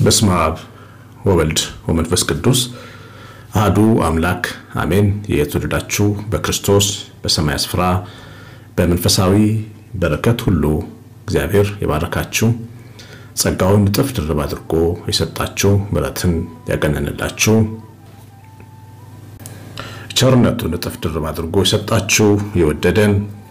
በስመ አብ ወወልድ ወመንፈስ ቅዱስ አህዱ አምላክ አሜን። የተወደዳችሁ በክርስቶስ በሰማይ ስፍራ በመንፈሳዊ በረከት ሁሉ እግዚአብሔር የባረካችሁ ጸጋውን እጥፍ ድርብ አድርጎ የሰጣችሁ ምሕረትን ያገነንላችሁ ቸርነቱን እጥፍ ድርብ አድርጎ የሰጣችሁ የወደደን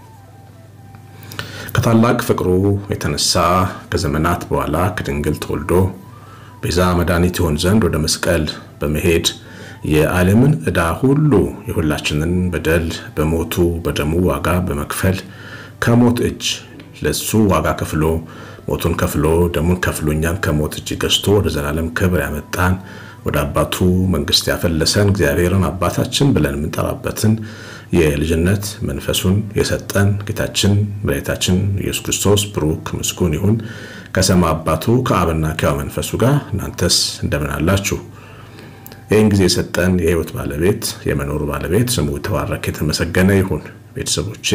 ከታላቅ ፍቅሩ የተነሳ ከዘመናት በኋላ ከድንግል ተወልዶ ቤዛ መድኃኒት ይሆን ዘንድ ወደ መስቀል በመሄድ የዓለምን ዕዳ ሁሉ የሁላችንን በደል በሞቱ በደሙ ዋጋ በመክፈል ከሞት እጅ ለሱ ዋጋ ከፍሎ ሞቱን ከፍሎ ደሙን ከፍሎ እኛን ከሞት እጅ ገዝቶ ወደ ዘላለም ክብር ያመጣን ወደ አባቱ መንግስት ያፈለሰን እግዚአብሔርን አባታችን ብለን የምንጠራበትን የልጅነት መንፈሱን የሰጠን ጌታችን መድኃኒታችን ኢየሱስ ክርስቶስ ብሩክ ምስጉን ይሁን። ከሰማይ አባቱ ከአብና ከሕያው መንፈሱ ጋር እናንተስ እንደምን አላችሁ? ይህን ጊዜ የሰጠን የሕይወት ባለቤት የመኖር ባለቤት ስሙ የተባረከ የተመሰገነ ይሁን። ቤተሰቦቼ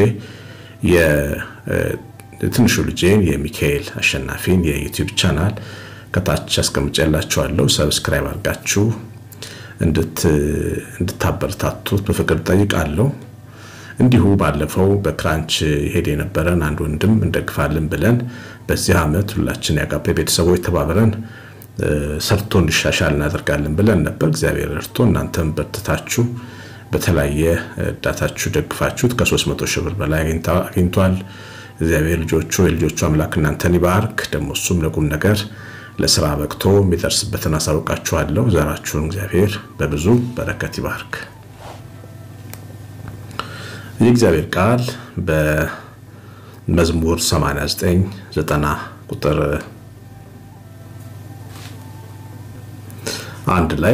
የትንሹ ልጄን የሚካኤል አሸናፊን የዩቲዩብ ቻናል ከታች አስቀምጬላችኋለሁ። ሰብስክራይብ አድርጋችሁ እንድታበረታቱት በፍቅር ጠይቃለሁ። እንዲሁ ባለፈው በክራንች ሄድ የነበረን አንድ ወንድም እንደግፋለን ብለን በዚህ ዓመት ሁላችን የአጋፔ ቤተሰቦች ተባብረን ሰርቶ እንዲሻሻል እናደርጋለን ብለን ነበር። እግዚአብሔር ረድቶ እናንተም በርትታችሁ በተለያየ እርዳታችሁ ደግፋችሁት ከ300 ሺህ ብር በላይ አግኝቷል። እግዚአብሔር ልጆቹ የልጆቹ አምላክ እናንተን ይባርክ። ደግሞ እሱም ለቁም ነገር ለስራ በቅቶ የሚደርስበትን አሳውቃችኋለሁ። ዘራችሁን እግዚአብሔር በብዙ በረከት ይባርክ። የእግዚአብሔር ቃል በመዝሙር 89 90 ቁጥር አንድ ላይ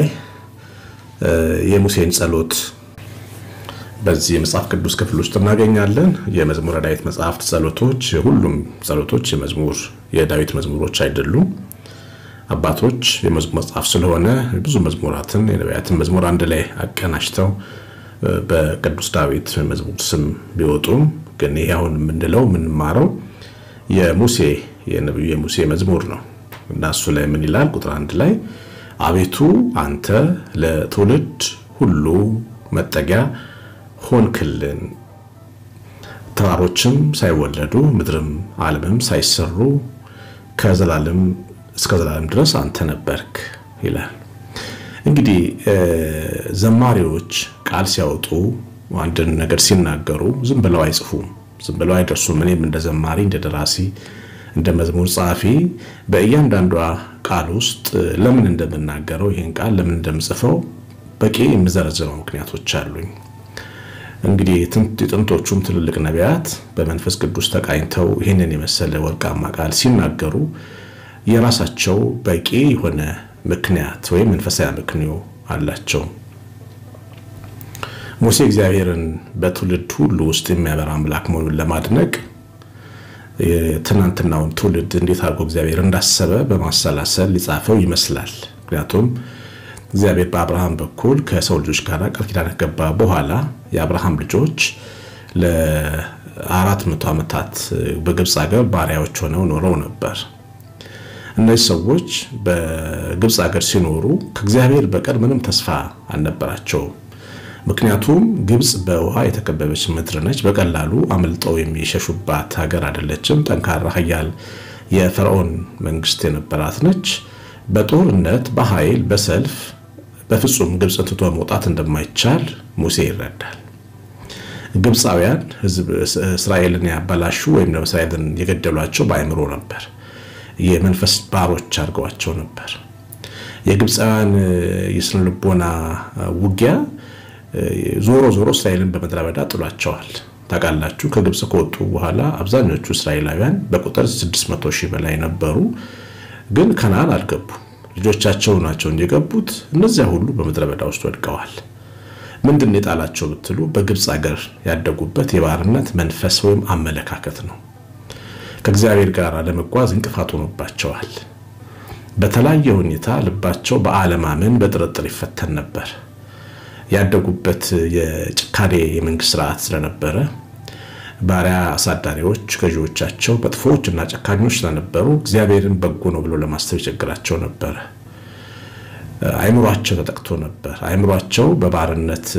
የሙሴን ጸሎት በዚህ የመጽሐፍ ቅዱስ ክፍል ውስጥ እናገኛለን። የመዝሙረ ዳዊት መጽሐፍት ጸሎቶች፣ ሁሉም ጸሎቶች የመዝሙር የዳዊት መዝሙሮች አይደሉም። አባቶች የመዝሙር መጽሐፍ ስለሆነ ብዙ መዝሙራትን የነቢያትን መዝሙር አንድ ላይ አቀናጅተው በቅዱስ ዳዊት መዝሙር ስም ቢወጡም ግን ይሄ አሁን የምንለው የምንማረው የሙሴ የነቢዩ የሙሴ መዝሙር ነው እና እሱ ላይ ምን ይላል? ቁጥር አንድ ላይ አቤቱ አንተ ለትውልድ ሁሉ መጠጊያ ሆንክልን፣ ተራሮችም ሳይወለዱ ምድርም ዓለምም ሳይሰሩ ከዘላለም እስከ ዘላለም ድረስ አንተ ነበርክ ይላል። እንግዲህ ዘማሪዎች ቃል ሲያወጡ አንድን ነገር ሲናገሩ ዝም ብለው አይጽፉም፣ ዝም ብለው አይደርሱም። እኔም እንደ ዘማሪ እንደ ደራሲ እንደ መዝሙር ጸሐፊ በእያንዳንዷ ቃል ውስጥ ለምን እንደምናገረው ይህን ቃል ለምን እንደምጽፈው በቂ የምዘረዝረው ምክንያቶች አሉኝ። እንግዲህ የጥንቶቹም ትልልቅ ነቢያት በመንፈስ ቅዱስ ተቃኝተው ይህንን የመሰለ ወርቃማ ቃል ሲናገሩ የራሳቸው በቂ የሆነ ምክንያት ወይም መንፈሳዊ ምክንዮ አላቸው። ሙሴ እግዚአብሔርን በትውልድ ሁሉ ውስጥ የሚያበራ አምላክ መሆኑን ለማድነቅ የትናንትናውን ትውልድ እንዴት አድርጎ እግዚአብሔር እንዳሰበ በማሰላሰል ሊጻፈው ይመስላል። ምክንያቱም እግዚአብሔር በአብርሃም በኩል ከሰው ልጆች ጋር ቃል ኪዳን ከገባ በኋላ የአብርሃም ልጆች ለአራት መቶ ዓመታት በግብፅ ሀገር ባሪያዎች ሆነው ኖረው ነበር። እነዚህ ሰዎች በግብፅ ሀገር ሲኖሩ ከእግዚአብሔር በቀር ምንም ተስፋ አልነበራቸውም። ምክንያቱም ግብፅ በውሃ የተከበበች ምድር ነች። በቀላሉ አምልጠው የሚሸሹባት ሀገር አይደለችም። ጠንካራ ኃያል የፈርዖን መንግስት የነበራት ነች። በጦርነት በኃይል በሰልፍ በፍጹም ግብፅን ትቶ መውጣት እንደማይቻል ሙሴ ይረዳል። ግብፃውያን ሕዝብ እስራኤልን ያበላሹ ወይም ደግሞ እስራኤልን የገደሏቸው በአእምሮ ነበር። የመንፈስ ባሮች አድርገዋቸው ነበር። የግብፃውያን የስነ ልቦና ውጊያ ዞሮ ዞሮ እስራኤልን በምድረ በዳ ጥሏቸዋል። ታውቃላችሁ ከግብፅ ከወጡ በኋላ አብዛኞቹ እስራኤላውያን በቁጥር 600 ሺህ በላይ ነበሩ፣ ግን ከነዓን አልገቡም። ልጆቻቸው ናቸው እንጂ የገቡት። እነዚያ ሁሉ በምድረ በዳ ውስጥ ወድቀዋል። ምንድን ነው የጣላቸው ብትሉ በግብፅ ሀገር ያደጉበት የባርነት መንፈስ ወይም አመለካከት ነው። ከእግዚአብሔር ጋር ለመጓዝ እንቅፋት ሆኖባቸዋል። በተለያየ ሁኔታ ልባቸው በአለማመን በጥርጥር ይፈተን ነበር። ያደጉበት የጭካኔ የመንግስት ስርዓት ስለነበረ ባሪያ አሳዳሪዎች ገዢዎቻቸው መጥፎዎች እና ጨካኞች ስለነበሩ እግዚአብሔርን በጎ ነው ብሎ ለማሰብ ይቸግራቸው ነበረ። አይምሯቸው ተጠቅቶ ነበር። አይምሯቸው በባርነት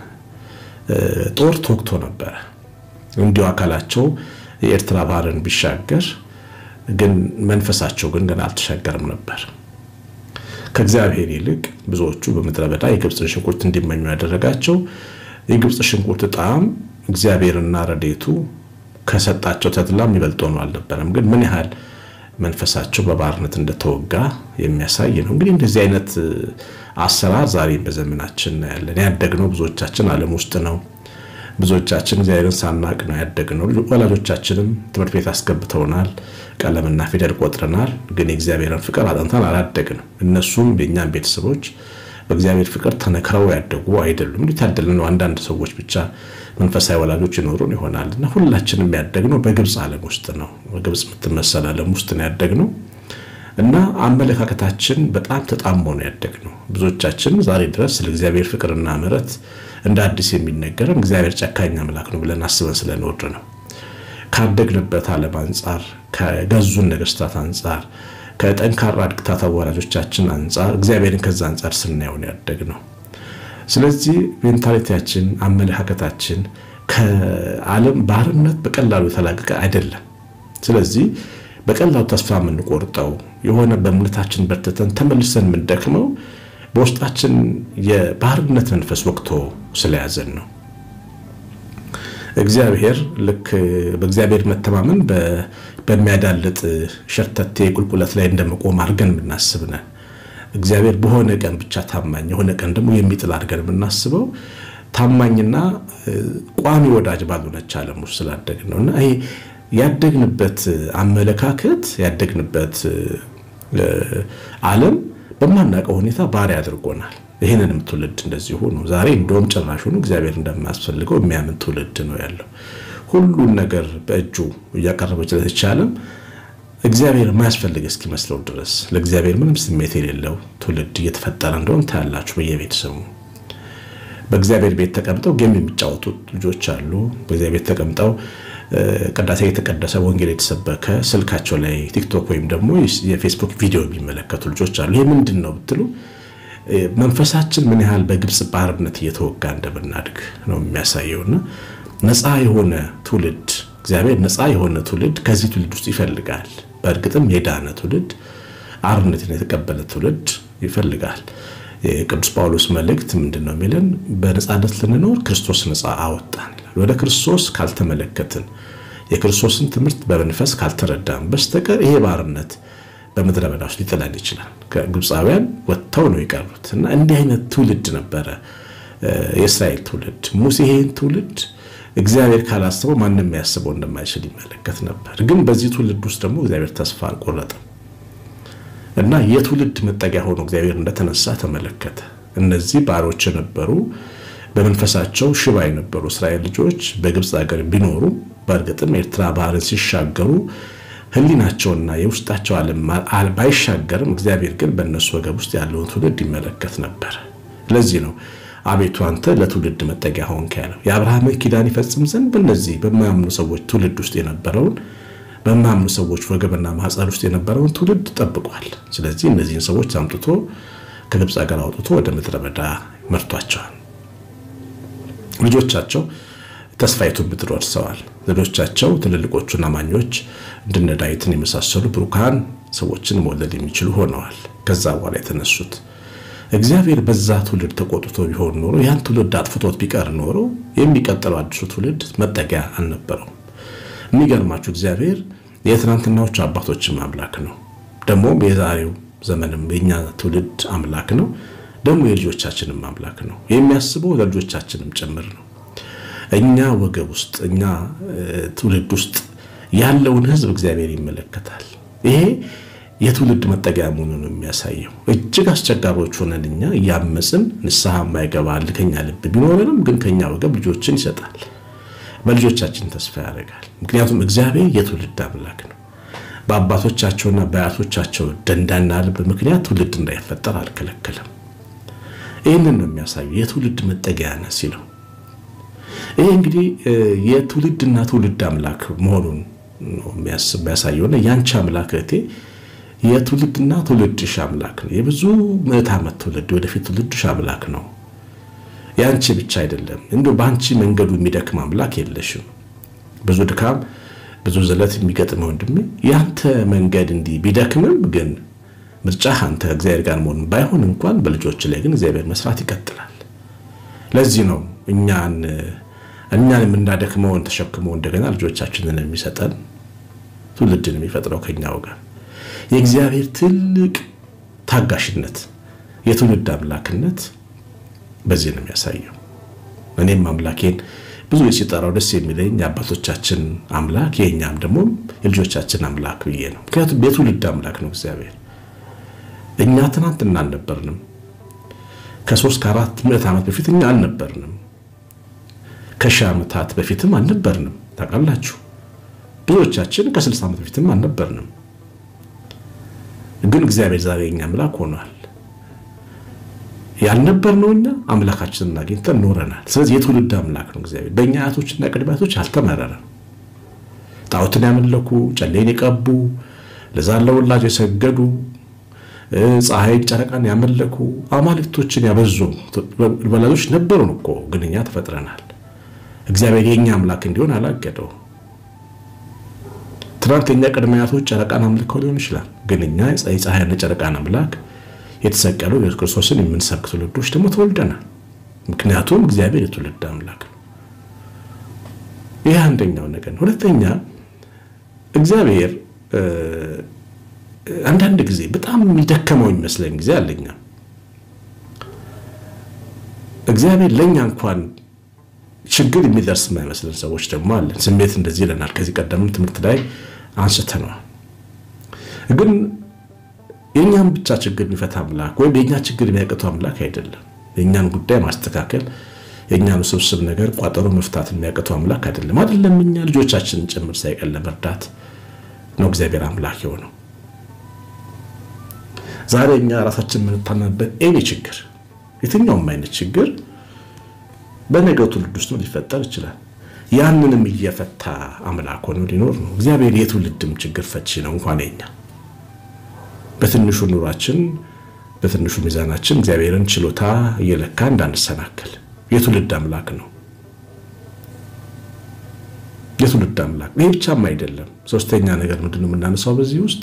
ጦር ተወግቶ ነበረ። እንዲሁ አካላቸው የኤርትራ ባህርን ቢሻገር ግን መንፈሳቸው ግን ገና አልተሻገርም ነበር። ከእግዚአብሔር ይልቅ ብዙዎቹ በምድረ በዳ የግብፅን ሽንኩርት እንዲመኙ ያደረጋቸው የግብፅ ሽንኩርት ጣዕም እግዚአብሔርና ረዴቱ ከሰጣቸው ተድላ የሚበልጥ ሆኖ አልነበረም። ግን ምን ያህል መንፈሳቸው በባርነት እንደተወጋ የሚያሳይ ነው። እንግዲህ እንደዚህ አይነት አሰራር ዛሬ በዘመናችን እናያለን። ያደግነው ብዙዎቻችን ዓለም ውስጥ ነው። ብዙዎቻችን እግዚአብሔርን ሳናቅ ነው ያደግነው። ወላጆቻችንም ትምህርት ቤት አስገብተውናል፣ ቀለምና ፊደል ቆጥረናል። ግን የእግዚአብሔርን ፍቅር አጥንተን አላደግንም። እነሱም የእኛም ቤተሰቦች በእግዚአብሔር ፍቅር ተነክረው ያደጉ አይደሉም። እንዲህ ታደልን ነው። አንዳንድ ሰዎች ብቻ መንፈሳዊ ወላጆች ይኖሩን ይሆናል እና ሁላችንም ያደግነው በግብፅ ዓለም ውስጥ ነው። በግብፅ የምትመሰል ዓለም ውስጥ ነው ያደግነው እና አመለካከታችን በጣም ተጣሞ ነው ያደግነው። ብዙዎቻችን ዛሬ ድረስ ስለ እግዚአብሔር ፍቅርና ምሕረት እንደ አዲስ የሚነገረን እግዚአብሔር ጨካኝ አምላክ ነው ብለን አስበን ስለኖር ነው። ካደግንበት ዓለም አንጻር፣ ከገዙን ነገስታት አንጻር፣ ከጠንካራ ድክታት ወላጆቻችን አንጻር እግዚአብሔርን ከዛ አንጻር ስናየውን ያደግ ነው። ስለዚህ ሜንታሊቲያችን አመለካከታችን ከዓለም ባርነት በቀላሉ የተላቀቀ አይደለም። ስለዚህ በቀላሉ ተስፋ የምንቆርጠው የሆነ በእምነታችን በርትተን ተመልሰን የምንደክመው በውስጣችን የባርነት መንፈስ ወቅቶ ስለያዘን ነው። እግዚአብሔር ልክ በእግዚአብሔር መተማመን በሚያዳልጥ ሸርተቴ ቁልቁለት ላይ እንደመቆም አድርገን የምናስብ ነን። እግዚአብሔር በሆነ ቀን ብቻ ታማኝ የሆነ ቀን ደግሞ የሚጥል አድርገን የምናስበው ታማኝና ቋሚ ወዳጅ ባልሆነች ዓለም ውስጥ ስላደግን ነው እና ይሄ ያደግንበት አመለካከት ያደግንበት ዓለም በማናውቀው ሁኔታ ባሪያ አድርጎናል። ይህንንም ትውልድ እንደዚሁ ነው። ዛሬ እንደውም ጭራሹኑ እግዚአብሔር እንደማያስፈልገው የሚያምን ትውልድ ነው ያለው። ሁሉን ነገር በእጁ እያቀረበችለት ይቻለም እግዚአብሔር የማያስፈልግ እስኪመስለው ድረስ ለእግዚአብሔር ምንም ስሜት የሌለው ትውልድ እየተፈጠረ እንደሆን ታያላችሁ። በየቤተሰቡ በእግዚአብሔር ቤት ተቀምጠው ጌም የሚጫወቱ ልጆች አሉ። በእግዚአብሔር ቤት ተቀምጠው ቅዳሴ የተቀደሰ ወንጌል የተሰበከ ስልካቸው ላይ ቲክቶክ ወይም ደግሞ የፌስቡክ ቪዲዮ የሚመለከቱ ልጆች አሉ። ይህ ምንድን ነው ብትሉ መንፈሳችን ምን ያህል በግብፅ ባርነት እየተወጋ እንደምናድግ ነው የሚያሳየውና ነፃ የሆነ ትውልድ እግዚአብሔር ነፃ የሆነ ትውልድ ከዚህ ትውልድ ውስጥ ይፈልጋል። በእርግጥም የዳነ ትውልድ አርነትን የተቀበለ ትውልድ ይፈልጋል። የቅዱስ ጳውሎስ መልእክት ምንድን ነው የሚለን? በነፃነት ልንኖር ክርስቶስ ነፃ አወጣን ይላል። ወደ ክርስቶስ ካልተመለከትን የክርስቶስን ትምህርት በመንፈስ ካልተረዳን በስተቀር ይሄ ባርነት በምድረ በዳ ውስጥ ሊጥለን ይችላል። ከግብፃውያን ወጥተው ነው የቀሩት እና እንዲህ አይነት ትውልድ ነበረ የእስራኤል ትውልድ። ሙሴ ይሄን ትውልድ እግዚአብሔር ካላስበው ማንም ያስበው እንደማይችል ይመለከት ነበር። ግን በዚህ ትውልድ ውስጥ ደግሞ እግዚአብሔር ተስፋ አልቆረጠም እና የትውልድ መጠጊያ ሆኖ እግዚአብሔር እንደተነሳ ተመለከተ። እነዚህ ባሮች የነበሩ በመንፈሳቸው ሽባ የነበሩ እስራኤል ልጆች በግብፅ ሀገር ቢኖሩ በእርግጥም ኤርትራ ባህርን ሲሻገሩ ሕሊናቸውና የውስጣቸው ዓለም ባይሻገርም እግዚአብሔር ግን በእነሱ ወገብ ውስጥ ያለውን ትውልድ ይመለከት ነበር። ለዚህ ነው አቤቱ አንተ ለትውልድ መጠጊያ ሆንክ ያለው። የአብርሃምን ኪዳን ይፈጽም ዘንድ በእነዚህ በማያምኑ ሰዎች ትውልድ ውስጥ የነበረውን በማያምኑ ሰዎች ወገብና ማኅፀን ውስጥ የነበረውን ትውልድ ጠብቋል። ስለዚህ እነዚህን ሰዎች አምጥቶ ከግብፅ ሀገር አውጥቶ ወደ ምድረ በዳ መርቷቸዋል። ልጆቻቸው ተስፋይቱን ምድር ወርሰዋል። ልጆቻቸው ትልልቆቹን አማኞች እንደነ ዳዊትን የመሳሰሉ ብሩካን ሰዎችን መውለድ የሚችሉ ሆነዋል። ከዛ በኋላ የተነሱት እግዚአብሔር በዛ ትውልድ ተቆጥቶ ቢሆን ኖሮ ያን ትውልድ አጥፍቶት ቢቀር ኖሮ የሚቀጥለው አዲሱ ትውልድ መጠጊያ አልነበረውም። የሚገርማችሁ እግዚአብሔር የትናንትናዎቹ አባቶችም አምላክ ነው። ደግሞም የዛሬው ዘመንም የኛ ትውልድ አምላክ ነው። ደግሞ የልጆቻችንም አምላክ ነው። የሚያስበው ለልጆቻችንም ጭምር ነው። እኛ ወገብ ውስጥ እኛ ትውልድ ውስጥ ያለውን ሕዝብ እግዚአብሔር ይመለከታል። ይሄ የትውልድ መጠጊያ መሆኑን የሚያሳየው እጅግ አስቸጋሪዎች ሆነን እኛ እያመፅን ንስሐ የማይገባ ልከኛ ልብ ቢኖረንም ግን ከኛ ወገብ ልጆችን ይሰጣል። በልጆቻችን ተስፋ ያደርጋል። ምክንያቱም እግዚአብሔር የትውልድ አምላክ ነው። በአባቶቻቸውና በአያቶቻቸው ደንዳና ልብ ምክንያት ትውልድ እንዳይፈጠር አልከለከለም። ይህንን ነው የሚያሳየው የትውልድ መጠጊያ ነህ ሲለው ይሄ እንግዲህ የትውልድና ትውልድ አምላክ መሆኑን ነው የሚያሳየውና ያንቺ አምላክ እህቴ የትውልድና ትውልድሽ አምላክ ነው። የብዙ ምዕት ዓመት ትውልድ ወደፊት ትውልድሽ አምላክ ነው። የአንቺ ብቻ አይደለም። እንዲሁ በአንቺ መንገዱ የሚደክም አምላክ የለሽም። ብዙ ድካም፣ ብዙ ዝለት የሚገጥመ ወንድሜ፣ ያንተ መንገድ እንዲህ ቢደክምም ግን ምርጫ አንተ እግዚአብሔር ጋር መሆን ባይሆን እንኳን በልጆች ላይ ግን እግዚአብሔር መስራት ይቀጥላል። ለዚህ ነው እኛን እኛን የምናደክመውን ተሸክሞ እንደገና ልጆቻችንን የሚሰጠን ትውልድን የሚፈጥረው ከኛው ጋር የእግዚአብሔር ትልቅ ታጋሽነት፣ የትውልድ አምላክነት በዚህ ነው የሚያሳየው። እኔም አምላኬን ብዙ ሲጠራው ደስ የሚለኝ የአባቶቻችን አምላክ የእኛም ደግሞ የልጆቻችን አምላክ ብዬ ነው። ምክንያቱም የትውልድ አምላክ ነው እግዚአብሔር። እኛ ትናንትና አልነበርንም። ከሶስት ከአራት ምዕት ዓመት በፊት እኛ አልነበርንም። ከሺህ ዓመታት በፊትም አልነበርንም። ታውቃላችሁ ብዙዎቻችን ከስልሳ ዓመት በፊትም አልነበርንም። ግን እግዚአብሔር ዛሬ የኛ አምላክ ሆኗል። ያልነበርነው እኛ አምላካችንን አግኝተን ኖረናል። ስለዚህ የትውልድ አምላክ ነው እግዚአብሔር። በእኛ አያቶችና ቅድመ አያቶች አልተመረረም። ጣዖትን ያመለኩ፣ ጨሌን የቀቡ፣ ለዛን ለወላጅ የሰገዱ፣ ፀሐይን ጨረቃን ያመለኩ አማልክቶችን ያበዙ ወላጆች ነበሩን እኮ። ግን እኛ ተፈጥረናል። እግዚአብሔር የእኛ አምላክ እንዲሆን አላገደው። ትናንት የኛ ቅድመ አያቶች ጨረቃን አምልከው ሊሆን ይችላል። ግን እኛ የፀሐይና ጨረቃን አምላክ የተሰቀለው ኢየሱስ ክርስቶስን የምንሰብክ ትውልዶች ደግሞ ተወልደናል። ምክንያቱም እግዚአብሔር የትውልድ አምላክ ነው። ይህ አንደኛው ነገር ነው። ሁለተኛ እግዚአብሔር አንዳንድ ጊዜ በጣም የሚደከመው የሚመስለኝ ጊዜ አለኛ እግዚአብሔር ለእኛ እንኳን ችግር የሚደርስ የማይመስለን ሰዎች ደግሞ አለን። ስሜት እንደዚህ ይለናል። ከዚህ ቀደምም ትምህርት ላይ አንስተነዋል። ግን የእኛን ብቻ ችግር የሚፈታ አምላክ ወይም የእኛ ችግር የሚያቅተው አምላክ አይደለም። የእኛን ጉዳይ ማስተካከል፣ የእኛን ውስብስብ ነገር ቋጠሮ መፍታት የሚያቅተው አምላክ አይደለም። አይደለም እኛ ልጆቻችንን ጭምር ሳይቀር ለመርዳት ነው እግዚአብሔር አምላክ የሆነው። ዛሬ እኛ ራሳችን የምንታመንበት ኤኒ ችግር፣ የትኛውም አይነት ችግር በነገው ትውልድ ውስጥ ሊፈጠር ይችላል። ያንንም እየፈታ አምላክ ሆኖ ሊኖር ነው። እግዚአብሔር የትውልድም ችግር ፈቺ ነው። እንኳን የኛ በትንሹ ኑሯችን በትንሹ ሚዛናችን እግዚአብሔርን ችሎታ እየለካ እንዳንሰናከል የትውልድ አምላክ ነው። የትውልድ አምላክ ይህ ብቻም አይደለም። ሶስተኛ ነገር ምንድን ነው የምናነሳው በዚህ ውስጥ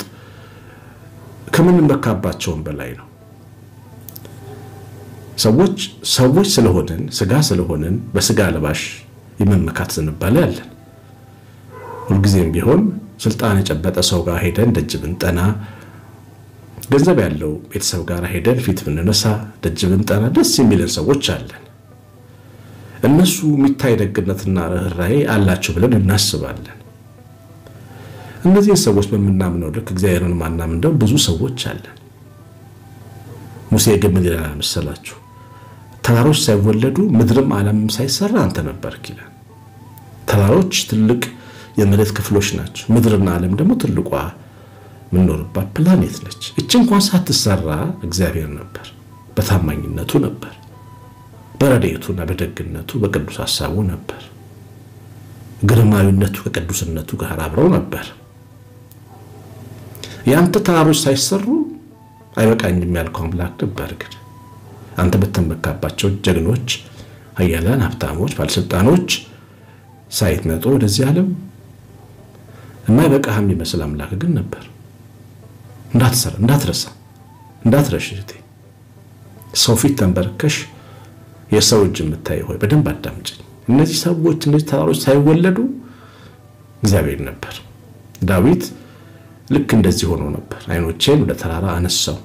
ከምንመካባቸውም በላይ ነው። ሰዎች ሰዎች ስለሆንን ስጋ ስለሆንን በስጋ ለባሽ የመመካት ዝንባሌ አለን። ሁልጊዜም ቢሆን ስልጣን የጨበጠ ሰው ጋር ሄደን ደጅ ብንጠና፣ ገንዘብ ያለው ቤተሰብ ጋር ሄደን ፊት ብንነሳ፣ ደጅ ብንጠና ደስ የሚለን ሰዎች አለን። እነሱ የሚታይ ደግነትና ርኅራኄ አላቸው ብለን እናስባለን። እነዚህን ሰዎች በምናምነው ልክ እግዚአብሔርን ማናምን ደግሞ ብዙ ሰዎች አለን። ሙሴ ግን ምን ይለናል መሰላችሁ? ተራሮች ሳይወለዱ ምድርም ዓለምም ሳይሰራ አንተ ነበርክ ይላል። ተራሮች ትልቅ የመሬት ክፍሎች ናቸው። ምድርና ዓለም ደግሞ ትልቋ የምንኖርባት ፕላኔት ነች። እች እንኳን ሳትሰራ እግዚአብሔር ነበር፣ በታማኝነቱ ነበር፣ በረድኤቱና በደግነቱ በቅዱስ ሀሳቡ ነበር። ግርማዊነቱ ከቅዱስነቱ ጋር አብረው ነበር። የአንተ ተራሮች ሳይሰሩ አይበቃኝም ያልከው አምላክ ነበር። ግን አንተ በተመካባቸው ጀግኖች፣ ኃያላን፣ ሀብታሞች፣ ባለስልጣኖች ሳይመጡ ወደዚህ ዓለም የማይበቃህ የሚመስል አምላክ ግን ነበር። እንዳትሰራ፣ እንዳትረሳ፣ እንዳትረሽ እህቴ። ሰው ፊት ተንበርከሽ የሰው እጅ የምታይ ሆይ በደንብ አዳምጭኝ። እነዚህ ሰዎች እነዚህ ተራሮች ሳይወለዱ እግዚአብሔር ነበር። ዳዊት ልክ እንደዚህ ሆኖ ነበር። ዓይኖቼን ወደ ተራራ አነሳው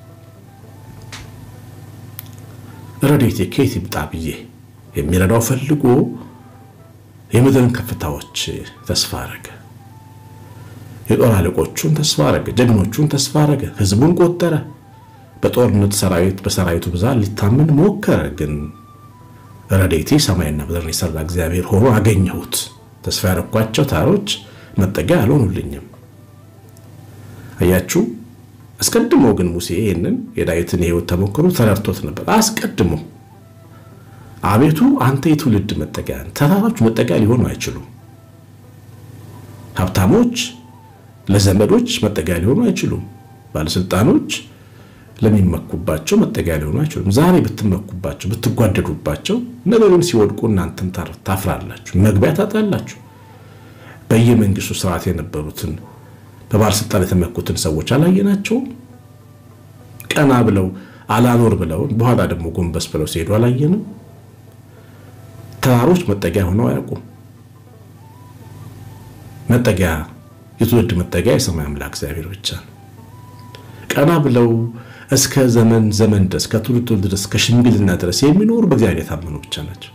ረድኤቴ ከየት ይምጣ ብዬ የሚረዳው ፈልጎ የምድርን ከፍታዎች ተስፋ አረገ። የጦር አለቆቹን ተስፋ አረገ። ጀግኖቹን ተስፋ አረገ። ሕዝቡን ቆጠረ። በጦርነት ሰራዊት በሰራዊቱ ብዛት ሊታመን ሞከረ። ግን ረድኤቴ ሰማይና ምድርን የሰራ እግዚአብሔር ሆኖ አገኘሁት። ተስፋ ያረኳቸው ተራሮች መጠጊያ አልሆኑልኝም። አያችሁ። አስቀድሞ ግን ሙሴ ይህንን የዳዊትን የሕይወት ተሞክሮ ተረድቶት ነበር። አስቀድሞ አቤቱ አንተ የትውልድ መጠጊያ፣ ተራሮች መጠጊያ ሊሆኑ አይችሉም። ሀብታሞች ለዘመዶች መጠጊያ ሊሆኑ አይችሉም። ባለስልጣኖች ለሚመኩባቸው መጠጊያ ሊሆኑ አይችሉም። ዛሬ ብትመኩባቸው፣ ብትጓደዱባቸው ነገ ግን ሲወድቁ እናንተም ታፍራላችሁ፣ መግቢያ ታጣላችሁ። በየመንግስቱ ስርዓት የነበሩትን በባለስልጣን የተመኩትን ሰዎች አላየናቸውም? ቀና ብለው አላኖር ብለው በኋላ ደግሞ ጎንበስ ብለው ሲሄዱ አላየንም? ተራሮች መጠጊያ ሆነው አያውቁም። መጠጊያ የትውልድ መጠጊያ የሰማይ አምላክ እግዚአብሔር ብቻ ነው። ቀና ብለው እስከ ዘመን ዘመን ድረስ ከትውልድ ትውልድ ድረስ ከሽምግልና ድረስ የሚኖሩ በእግዚአብሔር የታመኑ ብቻ ናቸው።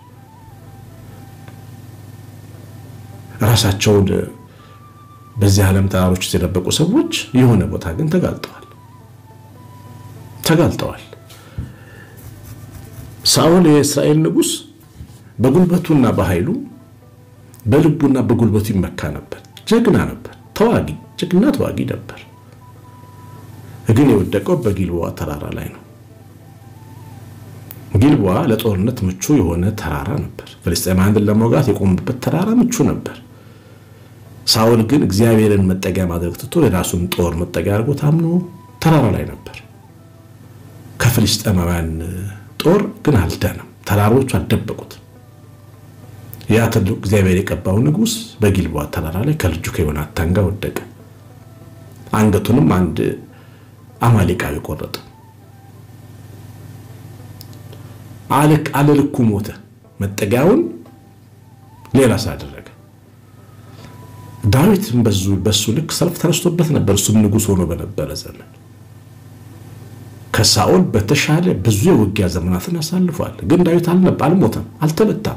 ራሳቸውን በዚህ ዓለም ተራሮች ውስጥ የደበቁ ሰዎች የሆነ ቦታ ግን ተጋልጠዋል ተጋልጠዋል። ሳኦል የእስራኤል ንጉሥ በጉልበቱና በኃይሉ በልቡና በጉልበቱ ይመካ ነበር። ጀግና ነበር። ተዋጊ ጀግና ተዋጊ ነበር። ግን የወደቀው በጊልቦዋ ተራራ ላይ ነው። ጊልቦዋ ለጦርነት ምቹ የሆነ ተራራ ነበር። ፍልስጤማውያንን ለመውጋት የቆሙበት ተራራ ምቹ ነበር። ሳኦል ግን እግዚአብሔርን መጠጊያ ማድረግ ትቶ የራሱን ጦር መጠጊያ አድርጎ ታምኖ ተራራ ላይ ነበር። ከፍልስጤማውያን ጦር ግን አልዳንም። ተራሮቹ አልደበቁት። ያ ትልቁ እግዚአብሔር የቀባው ንጉሥ በጊልቦዋ ተራራ ላይ ከልጁ ከዮናታን ጋር ወደቀ። አንገቱንም አንድ አማሌቃዊ ቆረጠ። አለልኩ ሞተ። መጠጊያውን ሌላ ሳደረገ ዳዊትም በሱ ልክ ሰልፍ ተነስቶበት ነበር። እሱም ንጉሥ ሆኖ በነበረ ዘመን ከሳኦል በተሻለ ብዙ የውጊያ ዘመናትን አሳልፏል። ግን ዳዊት አልሞተም፣ አልተመታም።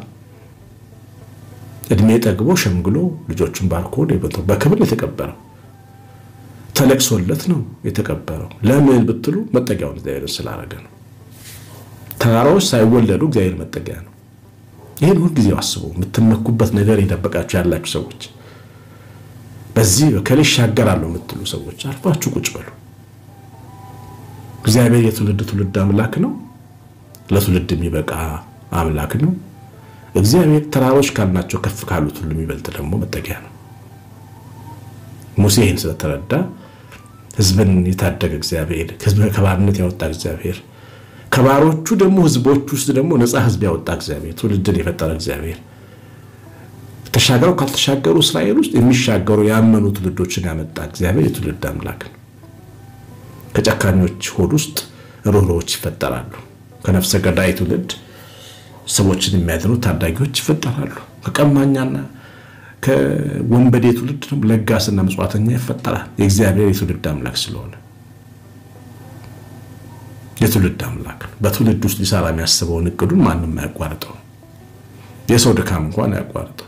እድሜ ጠግቦ ሸምግሎ ልጆቹን ባርኮ በክብር የተቀበረው ተለቅሶለት ነው የተቀበረው። ለምን ብትሉ መጠጊያውን እግዚአብሔር ስላደረገ ነው። ተራራዎች ሳይወለዱ እግዚአብሔር መጠጊያ ነው። ይህን ሁል ጊዜ አስቡ። የምትመኩበት ነገር የደበቃችሁ ያላችሁ ሰዎች፣ በዚህ በከሌ ይሻገራለሁ የምትሉ ሰዎች አርፋችሁ ቁጭ በሉ። እግዚአብሔር የትውልድ ትውልድ አምላክ ነው። ለትውልድ የሚበቃ አምላክ ነው። እግዚአብሔር ተራሮች ካልናቸው ከፍ ካሉት ሁሉ የሚበልጥ ደግሞ መጠጊያ ነው። ሙሴ ይህን ስለተረዳ ሕዝብን የታደገ እግዚአብሔር ሕዝብ ከባርነት ያወጣ እግዚአብሔር ከባሮቹ ደግሞ ሕዝቦች ውስጥ ደግሞ ነፃ ሕዝብ ያወጣ እግዚአብሔር ትውልድን የፈጠረ እግዚአብሔር ተሻገረው ካልተሻገሩ እስራኤል ውስጥ የሚሻገሩ ያመኑ ትውልዶችን ያመጣ እግዚአብሔር የትውልድ አምላክ ነው። ከጨካኞች ሆድ ውስጥ ርኅሩኆች ይፈጠራሉ። ከነፍሰ ገዳይ ትውልድ ሰዎችን የሚያድኑ ታዳጊዎች ይፈጠራሉ። ከቀማኛና ከወንበዴ ትውልድ ደግሞ ለጋስና ምጽዋተኛ ይፈጠራል። የእግዚአብሔር የትውልድ አምላክ ስለሆነ የትውልድ አምላክ ነው። በትውልድ ውስጥ ሊሰራ የሚያስበውን እቅዱን ማንም አያቋርጠው። የሰው ድካም እንኳን አያቋርጠው።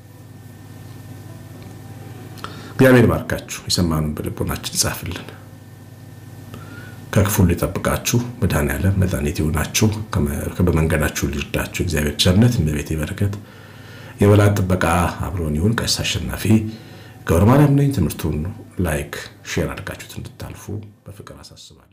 እግዚአብሔር ባርካችሁ፣ የሰማኑን በልቦናችን ይጻፍልን፣ ከክፉ ሊጠብቃችሁ መድኃኔዓለም መድኃኒት ይሆናችሁ፣ በመንገዳችሁ ሊርዳችሁ። እግዚአብሔር ቸርነት፣ እመቤቴ በረከት የበላት ጥበቃ አብሮን ይሁን። ቀሲስ አሸናፊ ገብረ ማርያም ነኝ። ትምህርቱን ላይክ ሼር አድርጋችሁት እንድታልፉ በፍቅር አሳስባለሁ።